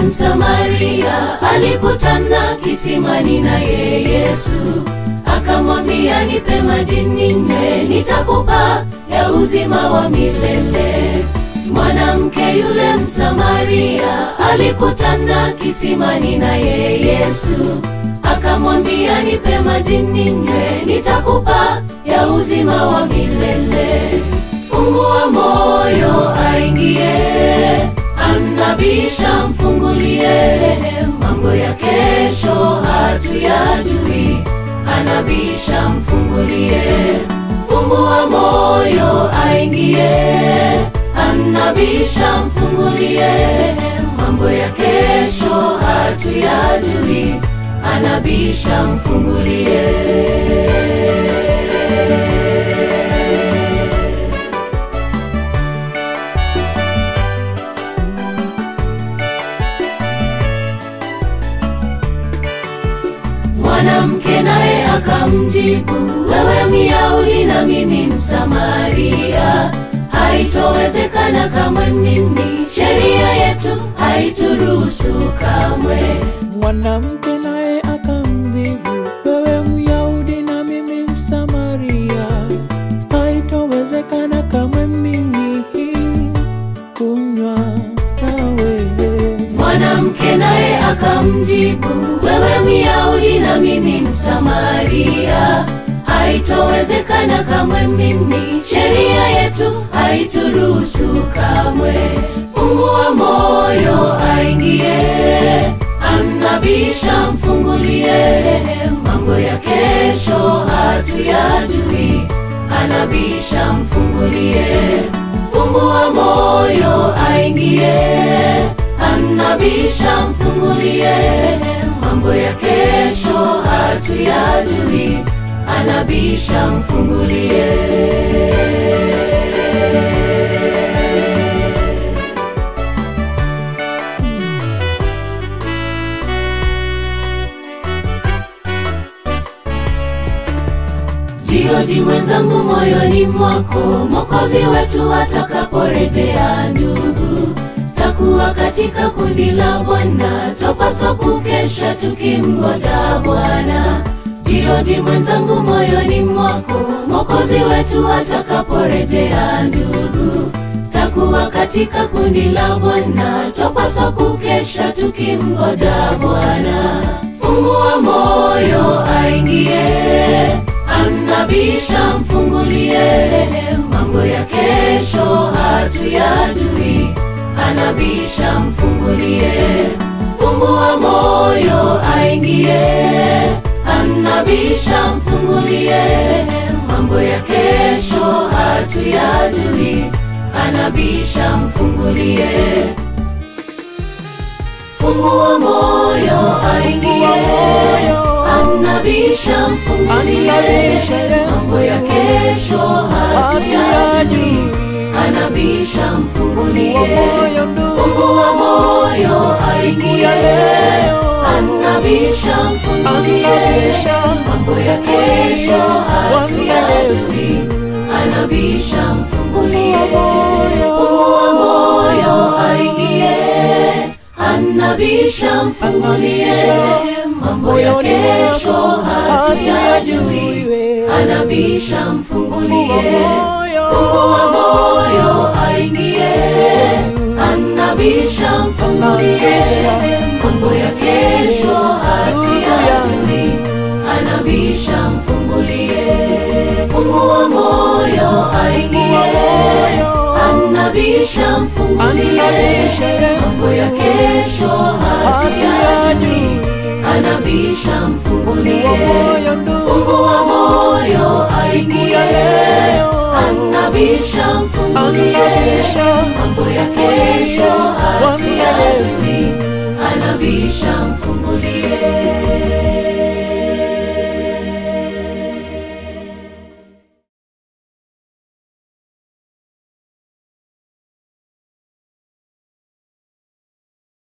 Msamaria alikutana kisimani naye Yesu, akamwambia nipe maji ninywe, nitakupa ya uzima wa milele. Mwanamke yule Msamaria alikutana kisimani naye Yesu, akamwambia nipe maji ninywe, nitakupa ya uzima wa milele. Fungua moyo aingie, anabisha mfungulie, mambo ya kesho hatuyajui, anabisha mfungulie. Fungua moyo aingie, anabisha mfungulie, mambo ya kesho hatuyajui, anabisha mfungulie. Mwanamke naye akamjibu, wewe Myahudi na mimi Msamaria, haitowezekana kamwe, mimi sheria yetu haituruhusu kamwe. Mwanamke naye akamjibu, wewe Myahudi na mimi Msamaria, haitowezekana kamwe mimi kunywa nawe. Mwanamke naye akamjibu, wewe Myahudi na mimi Msamaria, haitowezekana kamwe, mimi sheria yetu haituruhusu kamwe. Fungua moyo aingie, anabisha mfungulie, mambo ya kesho hatuyajui, anabisha mfungulie. Fungua moyo aingie, anabisha mfungulie, mambo ya kesho hatuyajui, anabisha mfungulie. Jioji mwenzangu moyoni mwako, Mwokozi wetu atakaporejea. Ndugu, takuwa katika kundi la Bwana, twapaswa kukesha tukimngoja Bwana. Jioji mwenzangu moyoni mwako, Mwokozi wetu atakaporejea. Ndugu, takuwa katika kundi la Bwana, twapaswa kukesha tukimngoja Bwana. Fungua moyo aingie anabisha mfungulie, mambo ya kesho hatuyajui, anabisha mfungulie. Fungua moyo aingie, anabisha mfungulie, mambo ya kesho hatuyajui, anabisha mfungulie. Fungua moyo aingie, anabisha mfungulie, mambo ya kesho hatuyajui, anabisha mfungulie. Fungua moyo aingie, anabisha mfungulie, mambo ya kesho hatuyajui, anabisha mfungulie. Fungua moyo aingie, anabisha mfungulie, mambo ya kesho hatuyajui, anabisha mfungulie. Fungua moyo aingie, anabisha mfungulie, mambo ya kesho hatuyajui, anabisha mfungulie. Fungua moyo aingie, anabisha mfungulie, mambo ya kesho hatuyajui, anabisha mfungulie. Fungua moyo aingie, anabisha mfungulie, mambo ya kesho hatuyajui, anabisha mfungulie.